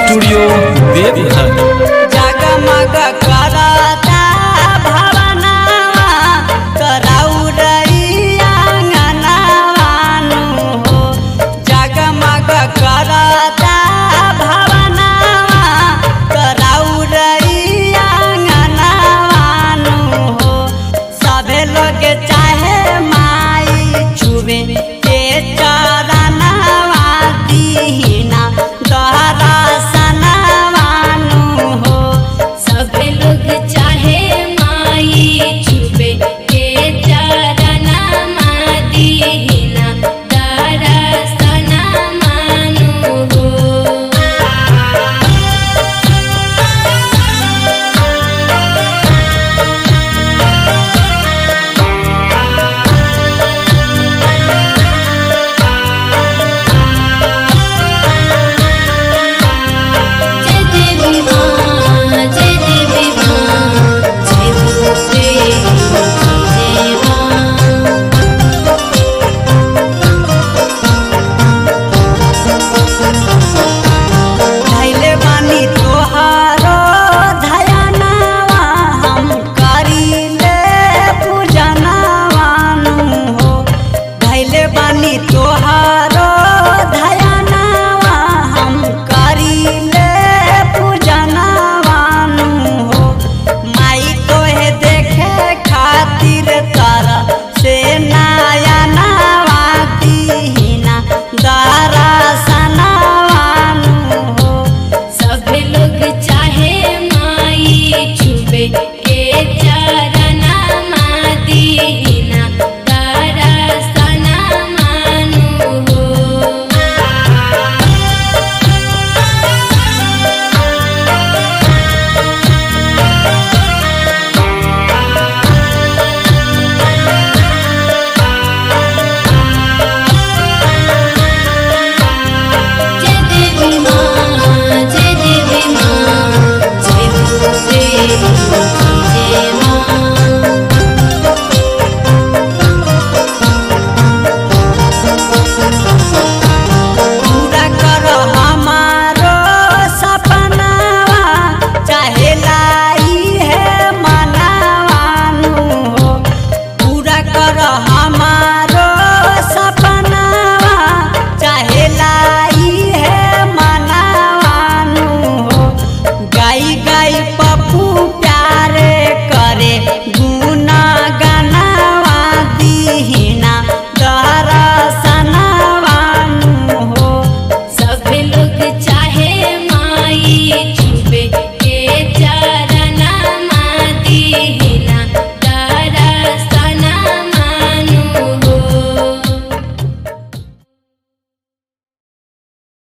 studio Deoghar जगमग करता भवनवा करौरैया अंगनवानु हो जगमग करता भवनवा करौरैया अंगनवानु हो सभे लोग चाहे माई छुबे के चरणवा दीना दहरा सनवानु हो सभे लोग चाहे माई छुपे के चरना दीना दरसना मानु हो जय देवी मां जय देवी मां जय दुर्गे जय मां धैले बानी तोहारो धयनवा हम करीले पूजनवानु हो धैले बानी तोहारो